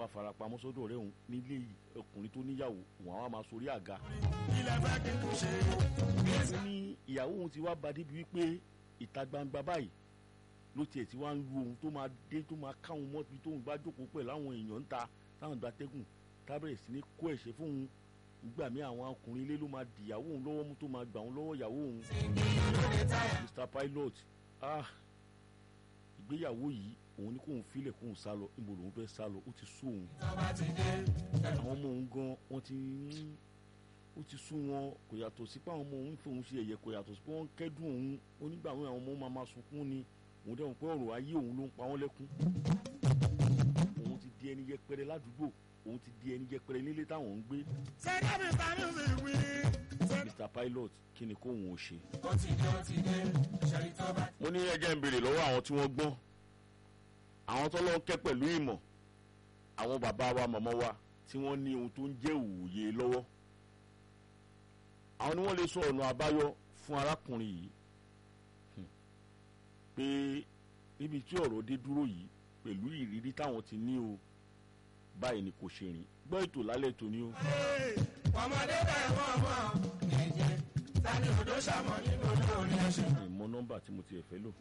wá farapamọ́ sọ́dọ̀ ọ̀rẹ́ òun nílé ọkùnrin tó níyàwó òun àwọn máa sorí àga. ilẹ̀ fẹ́ kí n kò ṣe. ó ní ìyàwó òun ti wá ba débi wípé ìta gbangba báyìí ló tiẹ̀ ti wá ń lu ohun tó máa dé tó máa káwọn mọ́tò tóun bá jókòó pẹ̀lú àwọn èèyàn ń ta táwọn gba tẹ́gùn tábẹ̀rẹ̀ sí ní kó ẹ̀ṣẹ̀ fóun nígbà míì àwọn ọkùnrin ilé ló máa dìyàwó òun lọ́wọ́ mú tó máa gbà òun lọ́wọ́ ìyàwó òun. Mr Pilot ah ìgbéyàwó yìí òun ní kóun filẹ̀ kóun sá lọ níbo lòun fẹ́ sá lọ ó ti sú òun tọ́ba ti dé. àwọn ọmọ òun gan wọ́n ti ń ó ti sú wọn kò yàtọ̀ sí pé àwọn ọmọ òun fòun ṣe ẹ̀yẹ kò yàtọ̀ sí pé wọ́n ń kẹ́dùn òun onígbà wọn àwọn ọmọ máa máa sunkún ni òun dẹ́wọ̀n pé ọ̀rọ̀ ayé òun ló ń pa wọ́n lẹ́kún òun ti di ẹni yẹpẹrẹ ládùúgbò òun ti di ẹni yẹpẹrẹ nílé táwọn ń gbé sẹ́dá mi ta ní òsì wí. Mr Pilot kí ni kóun ò ṣe. ó ti dé ó ti dé ṣẹ́rí tọ́ba. mo ní ẹjẹ́ ń béèrè lọ́wọ́ àwọn tí wọ́n gbọ́n àwọn tó lọ́ọ́ kẹ́ pẹ̀lú ìmọ̀ àwọn bàbá wa màmá wa tí wọ́n ní ohun tó ń jẹ́ òòyè lọ́wọ́ àwọn ni wọ́n lè sọ ọ̀nà àbáyọ fún arákùnrin yìí Hmm. pé níbi tí ọ̀rọ̀ dé dúró yìí pẹ̀lú ìrírí táwọn ti ní o báyìí ni kò ṣe rìn gbọ́ ètò lálẹ́ tòní o. ọmọdé bẹ́ẹ̀ wọ́n mọ̀ ẹ̀jẹ̀ tani odò ṣàmọ̀ nínú olórí ẹ̀ṣẹ̀. ìmọ̀ nọ́mbà tí mo ti ẹ̀ fẹ́ lò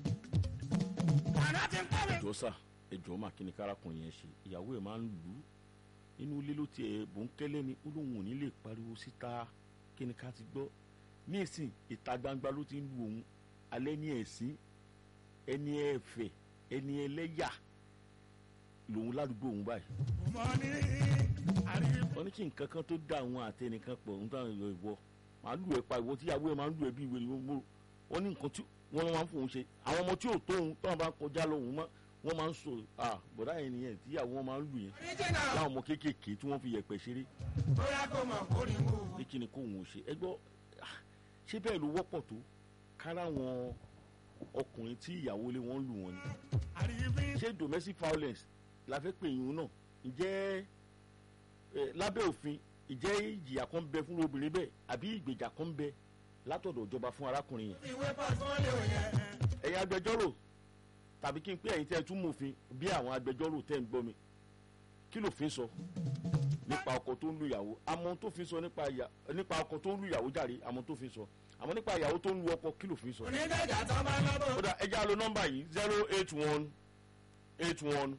àná ti ń pẹ́ mi. ẹjọ́ sà ẹjọ́ mà kí ni kárakùnrin yẹn ṣe ìyàwó ẹ̀ máa ń lù ú inú ilé ló tiẹ̀ bòńkẹ́lẹ́ ni ó lóun ò ní lè pariwo síta kí ni ká ti gbọ́ ní ìsìn ìta gbangba ló ti ń lu òun alẹ́ ní ẹ̀sìn ẹni ẹ̀fẹ̀ ẹni ẹlẹ́yà lòun ládùúgbò òun báyìí mo ní àríwí. wọ́n ní kí nǹkan kan tó dá àwọn àtẹnìkan pọ̀ ń táwọn èèyàn ìwọ màá lù ẹ́ pa ìwọ tí ìyàwó ẹ̀ máa ń lù ẹ́ bí ìwé ni wọ́n ní nǹkan tí wọ́n máa ń fòun ṣe àwọn ọmọ tí ò tó òun táwọn bá ń kọjá lọ òun wọ́n máa ń sọ ah bọ̀dá yẹn nìyẹn tí ìyàwó wọn máa ń lù yẹn oríjìnà láwọn ọmọ kéékèèké tí wọ́n fi yẹ̀pẹ̀ ṣeré bóyá kò mọ̀ kórìí wò. ní kí ni kóun ò ṣe ẹ gbọ́ ah, ṣé bẹ́ẹ̀ ló wọ́pọ̀ tó kára àwọn ọkùnrin tí ìyàwó lé wọn lù wọn ni àríwí. ṣé domestic violence la fẹ́ pè yín náà ǹjẹ́ ẹ, lábẹ́ òfin ìjẹ́ ìjìyà kan bẹ fún obìnrin bẹ́ẹ̀ àbí ìgbèjà kan bẹ látọ̀dọ̀ ìjọba fún arákùnrin yẹn ìwé pọ̀tfọ́lì ò yẹ. ẹ̀yin agbẹjọ́rò tàbí kí n pé ẹ̀yin tẹ́ ẹ tún mòfin bí àwọn agbẹjọ́rò tẹ́ ń gbọ́ mi kí lòfin sọ nípa ọkọ tó ń lu ìyàwó àmọ́ tó fi sọ nípa ìyà- nípa ọkọ tó ń lu ìyàwó jàre àmọ́ tó fi sọ àmọ́ nípa ìyàwó tó ń lu ọkọ kí lòfin sọ. onídàájà tó bá lọ́bọ̀. ó dà ẹ já lo nọ́mbà yìí zero eight one eight one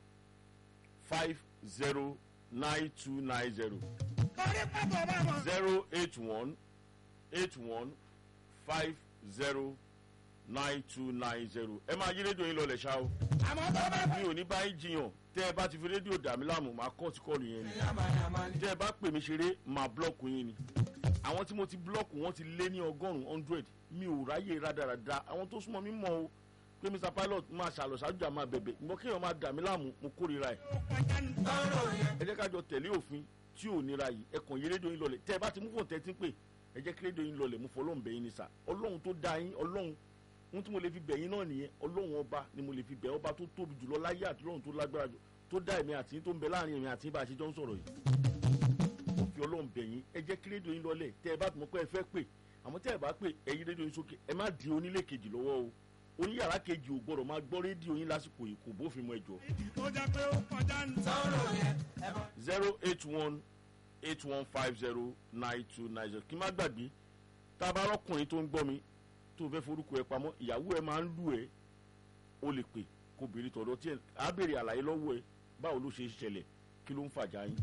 five zero nine two nine zero torí pàtó bá mọ̀. zero eight one eight one five zero nine two nine zero ẹ máa yí rédíò yín lọlẹ̀ ṣá o àmọ́ tó bá mi ò ní bá yín jiyàn tẹ́ ẹ bá ti fi rédíò dà mí láàmú máa kọ́ ti kọ́ọ̀lù yẹn ni yàmàyàmà ni. tẹ́ ẹ bá pè mí ṣeré máa blọ́ọ̀kù yín ni àwọn tí mo ti blọ́ọ̀kù wọ́n ti lé ní ọgọ́rùn-ún hundred mi ò ráyè rádaràda àwọn tó súnmọ́ mi mọ̀ o pé Mr Pilot máa ṣàlọ̀ ṣáájú àmà bẹ̀bẹ̀ ìgbọ́n kéèyàn máa dà mí láàmú mo kórìíra ẹ̀ tọ́rọ̀ yẹn. ẹ jẹ́ ká jọ tẹ̀lé òfin tí ò nira yìí ẹ kàn yé rédíò yín lọlẹ̀ tẹ́ ẹ bá ti mú fóònù tẹ́tí pé ẹ jẹ́ kí rédíò yín lọlẹ̀ mo fọlọ́run bẹ̀ yín ni sà ọlọ́run tó dá yín ọlọ́run ohun tí mo lè fi bẹ̀ yín náà nìyẹn ọlọ́run ọba ni mo lè fi bẹ̀ ọba tó tóbi jùlọ láyé àti ọlọ́run tó lágbára jù tó dá èmi àti yín tó ń bẹ láàrin èmi àti yín bá a ṣe jọ ń sọ̀rọ̀ yìí mo fi ọlọ́run bẹ̀ yín ẹ jẹ́ kí rédíò yín lọlẹ̀ tẹ́ ẹ bá mọ̀ pé ẹ fẹ́ pè àmọ́ tẹ́ ẹ bá pè ẹ yí rédíò yín sókè ẹ má di onílé kejì lọ́wọ́ o oníyàrá kejì ò gbọ́dọ̀ máa gbọ́ rédíò yín lásìkò yìí kò bófin mu ẹ jọ̀ọ́ tó jẹ́ pé ó kọjá ń tọ́rọ̀ yẹn. ẹ bọ́. zero eight one eight one five zero nine two nine zero kí n má gbàgbé tá a bá rọkùnrin tó ń gbọ́ mi tó fẹ́ forúkọ ẹ pamọ́ ìyàwó ẹ máa ń lù ẹ o lè pè kó béèrè tọ̀dọ̀ tí ẹ á béèrè àlàyé lọ́wọ́ ẹ báwo ló ṣe ṣẹlẹ̀ kí ló ń fàjà yín.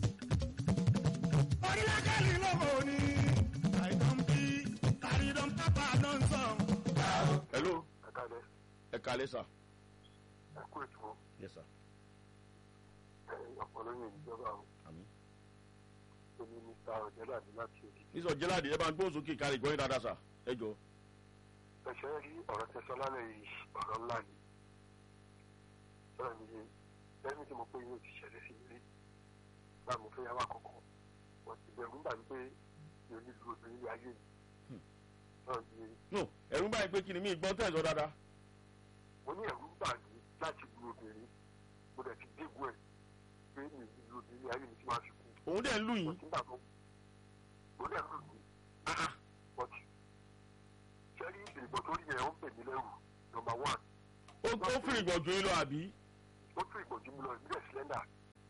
orílẹ̀-èdè lọ́mọ ni. àìdán bí àrídán pápá ló ń sọ. hello ẹ̀kálẹ̀ ẹ kalẹ́ sà. ẹ̀kú ètò yes sir ọ̀pọ̀lọpọ̀ ìjọba o àmín. èmi mr ọ̀jẹ̀láde láti òkè. nísọ jẹ́láàdì ẹ bá ń gbóhùn sókè kárí gbọ́yìn dáadáa sà ẹ jọ. ẹ̀ṣẹ̀ rí ọ̀rọ̀ tẹ sọ lálẹ́ yìí ọ̀rọ̀ ńlá ni. sọ̀rọ̀ mi yé lẹ́yìn tí mo pé yóò ti ṣẹlẹ̀ sí mi rí bá mo fẹ́ yàwó àkọ́kọ́ wọ́n ti bẹ̀rù nígbà wípé yóò ní lu obìnrin ní ayé mi. Hmm. sọ̀rọ̀ mi yé no ẹ̀rù ń báyìí pé kí ni mí gbọ́n tẹ̀sán dáadáa. mo ní ẹ̀rù ń bà mí láti lu obìnrin mo dẹ̀ ti dégún ẹ̀ pé mi ò ní lu obìnrin ní ayé mi tí máa fi kú. òun dẹ̀ ń lù mo yín. ti ń bà tó mo dẹ̀ lù mí Ah, ah. but sẹ́rí ìgbìmọ̀ tó rí yẹn ó ń pè mí lẹ́rù nọmba one ó ó fìrì gbọ̀jú yín lọ àbí. ó tún ìgbọ̀jú mi lọ ìbílẹ̀ sílẹ́ndà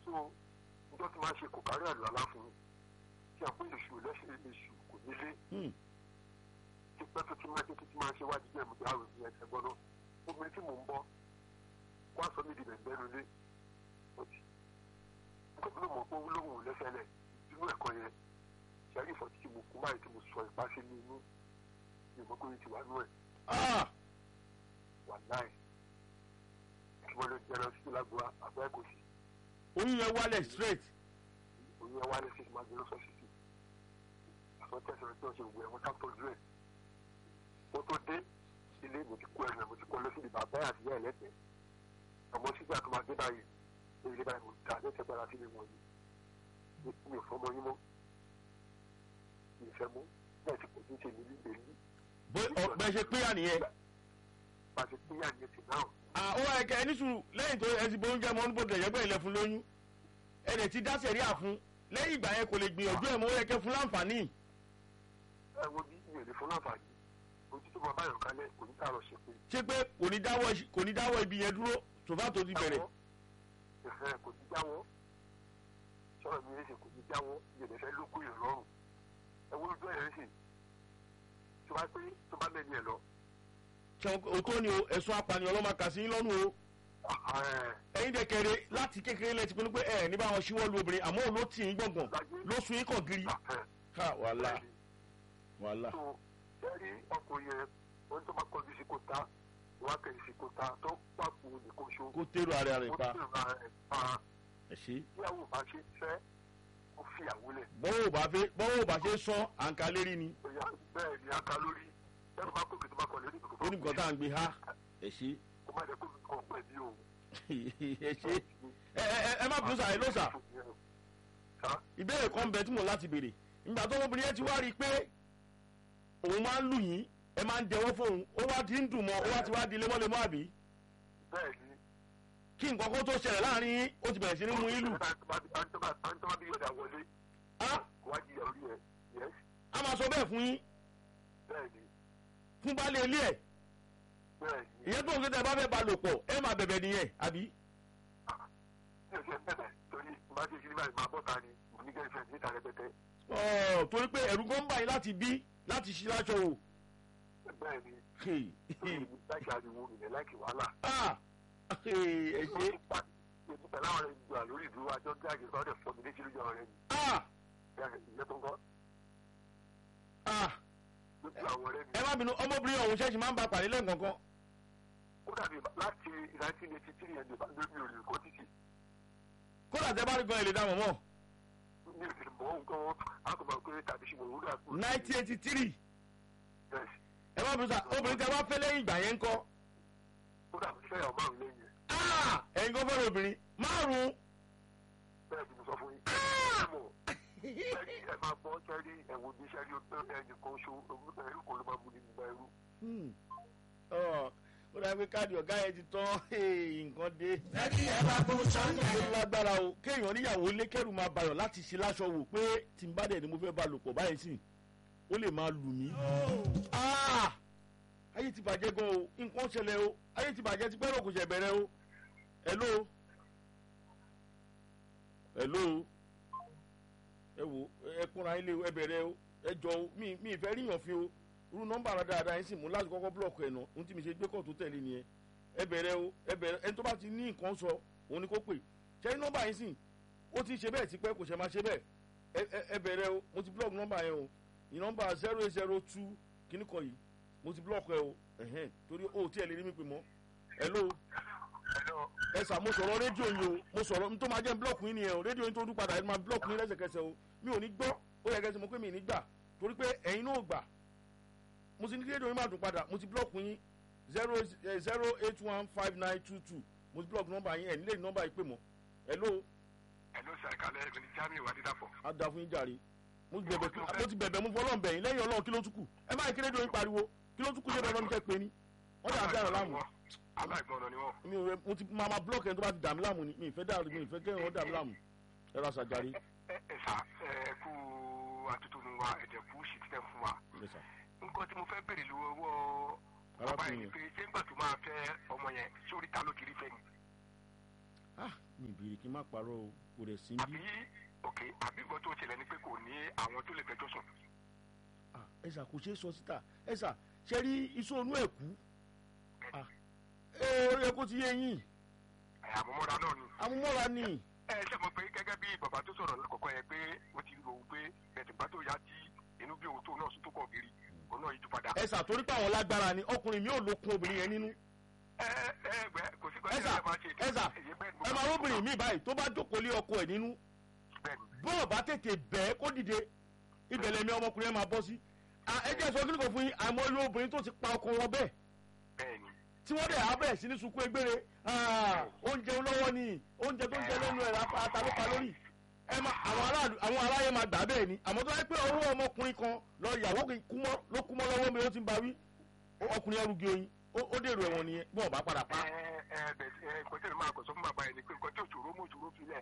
so njọ́ tí máa ṣe kò kárí àlọ́ aláfún tí a pé èṣù lẹ́sẹ̀ èṣù kò nílé Hmm. tí pẹ́ tó ti máa ṣe tó ti máa ṣe wájú jẹ́ ìmúdá àrùn ní ẹsẹ̀ gbọ́dọ̀ obìnrin tí mò ń bọ́ wá sọ mí di bẹ̀ǹbẹ́ lulẹ̀ ọtí nítorí mọ̀ pé olóhùn ò lẹ́sẹ̀lẹ̀ inú ẹ̀kọ́ yẹn ṣẹ́rí ìfọ̀tí tí mo kú báyìí tí mo sọ ìpá sí ní inú ìmọ̀ pé ti wà nú ẹ̀ Ah! wà láì kí wọ́n lọ jẹ́ lọ sí lágbóra àbẹ́ kò sí oyún yẹn wálẹ̀ straight òun yẹn wá lé sí máa gbé lọ́sọ̀ sí sí àwọn tẹ̀sán tí wọ́n ṣe wù ẹ̀ wọ́n sáfọ́jú ẹ̀ mo tó dé ilé mo ti kó ẹ̀rọ mo ti kó lọ sí ibi bàbá àti ìyá ẹ̀lẹ́tẹ̀ẹ́ ọmọ sígbà tó máa dé báyìí ní ilé báyìí mo ta lẹ́sẹ̀ gbára sílé wọn yìí mi ò fọmọ yín mọ́ mi ò fẹ́ mú bẹ́ẹ̀ ti kò ní ṣe ní líle ní bó ọgbẹ ṣe péyà nìyẹn bá a ṣe pín yà ní ti náà Ah, ó wá ẹkẹ ẹni sùúrù lẹ́yìn tó ẹ ti bo oúnjẹ mọ níbo tẹ̀yẹ́ pé ilẹ̀ fún lóyún ẹ lè ti dá sẹ̀rí àfún lẹ́yìn ìgbà yẹn kò lè gbìyànjú ẹ̀ mọ́ ó yẹ kẹ́ fún láǹfààní ẹ wo bí mi ò lè fún láǹfààní ojú tó máa báyọ̀ kálẹ̀ kò ní tààrọ̀ ṣe pé ṣé pé kò ní dáwọ́ iṣ- kò ní dáwọ́ ibi yẹn dúró tòfá tó ti bẹ̀rẹ̀ ẹ̀hẹ́n kò ní jáwọ́ sọ̀rọ̀ mi ẹ̀sìn kò ní jáwọ́ ìyẹ̀dẹ̀ fẹ́ ló kó ìrọ̀rùn ẹ wo ojú ẹ̀rẹ́ sì tó bá pé tó bá mẹ́ni ẹ̀ lọ ṣe òótọ́ ni o ẹ̀sùn apànìyàn ló máa kà sí yín lọ́rùn o ẹ̀hẹ́n ẹ̀yin dẹ̀ kẹrẹ láti kékeré lẹ ti pinnu pé ẹ̀ ní bá wọn ṣíwọ́ lu obìnrin àmọ́ òun ló tì yín gbọ̀ngàn ló sun yín kàn gírí ẹ̀hẹ́n ká wàhálà wàhálà tó ẹ̀rí ọkùnrin yẹn wọ́n tó máa kọjú sí kóta wọ́n á kẹ́yìn sí kóta tó pàpò nìkan ṣo kó tèrò ara rẹ̀ ó pa sì ra ẹ̀ pa ẹ̀ ṣe tíyàwó bá ṣe fẹ́ ó fìyàwó lẹ̀ bọ́wọ́ ò bá fẹ́ bọ́wọ́ ò bá ṣe sán àǹkà lérí ni bóyá bẹ́ẹ̀ ni a ká lórí ẹ̀rọ bá kókè tó bá kọ̀ lórí ó ní nǹkan tá à ń gbé ha ẹ̀ ṣe kó má jẹ́ kó mi kàn pẹ̀ bí òun. ẹ̀ ṣe ẹ ẹ ẹ má bínú sà ẹ ló sà ìbéèrè kan bẹ tí mo láti béèrè ìgbà tó ọmọbìnrin yẹn ti wá rí i pé òun máa ń lù yín ẹ máa ń dẹwọ́ fóun ó wá ti ń dùn mọ́ ó wá ti wá di lemọ́lemọ́ àbí bẹ́ẹ̀ ni kí nǹkan kan tó ṣẹlẹ̀ láàrin yín ó ti bẹ̀rẹ̀ sí ní mú yín lù àǹtọ́bà bí ọ̀dà wọlé á wá jìyà orí ẹ̀ yẹ́s á máa sọ bẹ́ẹ̀ fún yín bẹ́ẹ̀ ni fún baálé ilé ẹ̀ bẹ́ẹ̀ ni ìyẹn tó ń gbé tẹ bá fẹ́ ba lò pọ̀ ẹ máa bẹ̀bẹ̀ nìyẹn àbí mi ò ṣe bẹ̀rẹ̀ torí má ṣe ṣe báyìí máa bọ́ta ni mo ní gẹ́gẹ́ níta rẹpẹtẹ ọ̀ torí pé ẹ̀rù kan ń bà yín láti bí láti ṣí láṣọ wò bẹ́ẹ̀ ni Hey, torí mi láìkí ariwo ìrẹ̀ láìkí wàhálà ah, hey, ẹ ṣe ètò pẹ̀lú àwọn ọ̀rẹ́ ìgbà lórí ìdúró àjọ gáàgì sọ́dẹ̀ fọ́ mi létí lójú ọ̀rẹ́ mi ah, ìyẹn tó ń kọ́ ah. lójú àwọn ọ̀rẹ́ mi ẹ má bínú ọmọbìnrin ọ̀hún ṣẹ́ẹ̀ṣì máa ń ba pàdé lẹ́ẹ̀kọ̀ọ̀kan ó dàbí láti nineteen eighty three yẹn lórí mi ò lè kọ́ títì kódà tẹ bá rí gan ẹ lè dá mọ̀ mọ́ mi ò lè mọ̀ nǹkan àkọ́bà pé tàbí ṣùgbọ́n òwúrọ̀ àpò nineteen eighty three bẹ́ẹ̀ ẹ má bínú sà obìnrin tẹ wá fẹ́ lẹ́yìn ìgbà yẹn ń kọ́ ó dàbí fẹ́ ọ̀ márùn lẹ́yìn ẹ̀ Ah, ẹ̀yin kan fẹ́ràn obìnrin márùn-ún bẹ́ẹ̀ ni mo sọ fún yín ẹ mọ̀ ẹ̀rí ẹ máa gbọ́ sẹ́rí ẹ̀wọ̀n ní sẹ́rí ẹnì kan ṣo ẹrú kan ló máa mú ní nígbà ẹrú Hmm. Ọ̀, ó dàbí káàdì ọ̀gá yẹn ti tán Hey, nǹkan dé Ẹbí ẹ bá kó sọ́nà. ó lágbára o kéèyàn níyàwó lé kẹ́rù máa bayọ̀ láti ṣe láṣọ wò pé tí n bá dẹ̀ ni mo fẹ́ bá lò pọ̀ báyìí sìn ó lè máa lù mí. Ah! ayé ti bàjẹ́ gan o nǹkan ṣẹlẹ̀ o ayé ti bàjẹ́ ti pẹ́rọ kò ṣẹ̀ bẹ̀rẹ̀ o hello hello ẹ wo ẹ kúnra ilé ẹ bẹ̀rẹ̀ o ẹ jọ o mi mi ìfẹ́ ríyàn fi o irú nọ́mbà rẹ dáadáa yín sì mú láti kọ́kọ́ búlọ̀kù ẹ̀ nà ohun tí mi ṣe gbé kọ́ tó tẹ̀lé nìyẹn ẹ bẹ̀rẹ̀ o ẹ bẹ̀rẹ̀ ẹni tó bá ti ní nǹkan sọ òun ni kó pè ṣé nọ́mbà yín sì ó ti ṣe bẹ́ẹ̀ tipẹ́ kò ṣe máa ṣe bẹ́ẹ̀ ẹ ẹ ẹ bẹ̀rẹ̀ o mo ti búlọ̀kù nọ́mbà yẹn o ní nọ́mbà zero eight zero two kíní kan yìí mo ti búlọ̀kù ẹ o ẹ̀hẹ́n torí o tí ẹ lè rí mi pè mọ́ hello ẹ̀lọ́ ẹ sà mo sọ̀rọ̀ rédíò yìí o mo sọ̀rọ̀ n tó máa jẹ́ búlọ̀kù yín nìyẹn o rédíò yín tó dún padà ẹ máa búlọ̀kù yín lẹ́sẹ̀kẹsẹ̀ o mi ò ní gbọ́ ó yẹ kẹsẹ̀ mo pé mi ì ní gbà torí pé ẹ̀yin náà gbà mo ti ní kí rédíò yín máa dún padà mo ti búlọ̀kù yín zero zero eight one five nine two two mo ti búlọ̀kù nọ́mbà yín ẹ̀ nílé nọ́mbà yìí pè mọ́ hello ẹ̀lọ́ sàkálẹ̀ ẹ̀mí ní jamiu adídàpọ̀ á da fún yín jàre mo ti bẹ̀bẹ̀ kí- mo ti bẹ̀bẹ̀ mo fọlọ́ bẹ̀yìn lẹ́yìn ọlọ́run kí ló tún kù ẹ má kí rédíò yín pariwo kí ló tún kù ṣé dandan ní kẹ́ pé ni wọ́n dà dára láàmú aláìgbọràn ni wọ́n mi ò rẹ mo ti máa ma blọọkì ẹni tó bá ti dà mí láàmú ni mi ì fẹ́ dà mi ì fẹ́ kẹ́hìn wọn dà mí láàmú ẹ ra sàjàre. ẹ ẹ sà ẹ kú àtúntò wa ẹ̀jẹ̀ kú sì tẹ̀ fún wa Yes, sir. nǹkan tí mo fẹ́ bèrè lọ́wọ́ bàbá Arákùnrin yẹn ni pé ṣé ńgbà tó máa fẹ́ ọmọ yẹn sórí ta ló kiri fẹ́ ni. ah mi ìbéèrè kí n má parọ́ o kò rẹ̀ sí àbí bí òkè àbí nǹkan tó ṣẹlẹ̀ ni pé kò ní àwọn tó lè fẹjọ́ sùn. ah ẹ̀sà kò ṣeé sọ síta ẹ̀sà ṣe rí iṣu onú ẹ̀ kú ah ẹ ó yẹ kó ti yé yín ẹ̀, àmúmọ́ra náà ni. amúmọ́ra ni ẹ ṣe mọ̀ pé gẹ́gẹ́ bí bàbá tó sọ̀rọ̀ lákọ̀ọ́kọ́ yẹn pé ó ti rò ó pé ẹ̀sìngbà tó yá tí inú bí òun tó náà sún tó kọ̀ kiri òun náà yí ju padà. ẹ̀sà torí pé àwọn lágbára ni ọkùnrin mi ò lókun obìnrin yẹn nínú ẹ ẹ ẹgbẹ́ kò sí kan ẹ̀sà ẹ̀sà ẹ máa róbìnrin mi báyìí tó bá jókòó lé ọkọ ẹ̀ nínú bẹ́ẹ̀ni bọ́ọ̀ bá tètè bẹ́ẹ̀ kó dìde ibẹ̀ lẹ́mí ọmọkùnrin yẹn máa bọ́ sí Ah, ẹ jẹ́ sọ kí ni kò fún yín àmọ́ ilé obìnrin tó ti pa ọkọ wọn bẹ́ẹ̀ bẹ́ẹ̀ni tí wọ́n dẹ̀ abẹ́ sí ní sunkún egbére Ah, oúnjẹ olówó ni oúnjẹ tó ń jẹ lẹ́nu ẹ̀ ata ló pa lórí ẹ ma àwọn aráàlú àwọn aráyé máa gbà bẹ́ẹ̀ ni àmọ́ tó wáyé pé ọwọ́ ọmọkùnrin kan lọ ìyàwó kì í kú mọ́ ló kú mọ́ lọ́wọ́ mi ó ti ń ba wí Ó- ọkùnrin ẹrùgì oyin ó ó dèrò ẹ̀wọ̀n nìyẹn bí wọ́n bá padà pa ẹ ẹ bẹ̀ ẹ nǹkan tí èmi máa kọ̀ sọ fún bàbá yẹn ni pé nǹkan tí òṣòro mú òṣòro filẹ̀.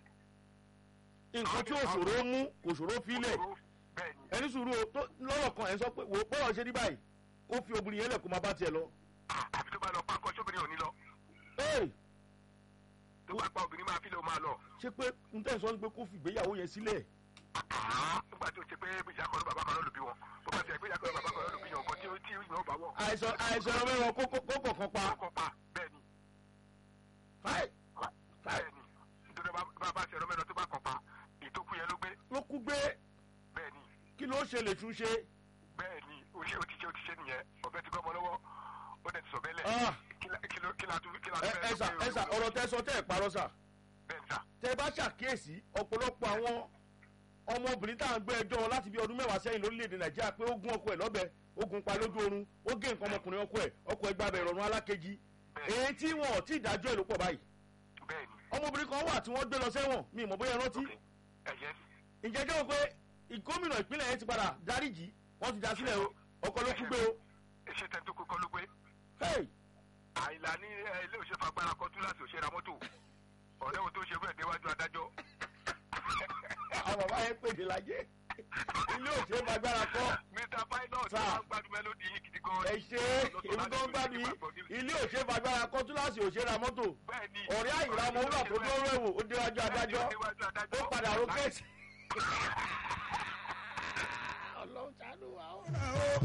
nǹkan tí òṣòro mú kò ṣòro fílẹ̀ Òṣòro, bẹ́ẹ̀ni ẹni sùúrù o tó lọ́rọ̀ kan ẹ̀ sọ pé wò ó bọ́rọ̀ ṣe rí báyìí kó fi obìnrin yẹn lẹ̀ kó máa bá tiẹ̀ lọ. Ah, àfi tó bá lọ pa nǹkan sóbìnrin ò ní lọ Ee, tó bá pa obìnrin máa fi lè máa lọ. ṣé pé n tẹ́ sọ ni pé kó fi ìgbéyàwó yẹn sílẹ̀ Ah, nígbà tó ṣe pé ìyá kan ló bàbá kan ló lù bí wọn bó bá ti ẹ̀ pé ìyá kan ló bàbá kan ló lù bí wọn nǹkan tí ó tí ìyàn bá wọn. àìsàn àìsàn ọmọ ẹ̀wọ̀n kó kó kó kọ̀ọ̀kan pa. kọ́ pa bẹ́ẹ̀ni Fáì, bẹ́ẹ̀ni nítorí bá bá ṣe ọ̀rọ̀ mẹ́rin tó bá kọ̀ pa ìtókù yẹn ló gbé ló kú gbé bẹ́ẹ̀ni kí ló ṣe lè tún ṣe. bẹ́ẹ̀ni ó ṣe ó ti ṣe ó ti ṣe nìyẹn ọ̀bẹ ti gbọ́mọ lọ́wọ́ ó dẹ̀ ti sọ bẹ́lẹ̀ Ah. kí la kí ló kí la tún kí la ẹ tún ẹ sà ẹ sà ọ̀rọ̀ tẹ sọ tẹ́ ẹ̀ parọ́ sà bẹ́ẹ̀ni sà tẹ bá ṣàkíyèsí ọ̀pọ̀lọpọ̀ àwọn ọmọbìnrin tá à ń gbé ẹjọ́ wọn láti bí ọdún mẹ́wàá sẹ́yìn lórílẹ̀‐èdè nàìjíríà pé ó gún ọkọ ẹ̀ lọ́bẹ ó gún pa lójú oorun ó gé nǹkan ọmọkùnrin ọkọ ẹ̀ ọkọ ẹ̀ gbàbẹ̀ ìrọ̀rùn alákejì èyí tí wọn ò tí ì dájọ́ ẹ̀ ló pọ̀ báyìí bẹ́ẹ̀ni ọmọbìnrin kan wà tí wọ́n gbé lọ sẹ́wọ̀n mi ìmọ̀ bóyá ẹ rántí ẹ̀yẹ ǹjẹ́ jẹ́ wọ́n pé ìgómìnà ìpínlẹ̀ yẹn ti padà dáríjì wọ́n ti dá sílẹ̀ o ọkọ ló kú gbé o ṣe tẹ́ tó kọ́ ló gbé hey àìlà ní ẹ, ilé òṣèlú agbára kan tún láti òṣèré mọ́tò ọ̀rẹ́ wo tó ṣe bẹ́ẹ̀ déwájú adájọ́ àwọn bàbá yẹn pèdè lajẹ ilé òṣèré fagbára kọ́ mr pilot Sà. máa ń gbádùn mélòdì yìí gidi gan ẹ ṣe èmi tó ń gbádùn yìí ilé òṣèré fagbára kọ́ túláàsì òṣèré mọ́tò bẹ́ẹ̀ni ọ̀rẹ́ àyìnlá ọmọ wúrà tó dúró ẹ̀wò ó déwájú adájọ́ ó padà rókèsì. ọlọ́run ṣàánú wa ó.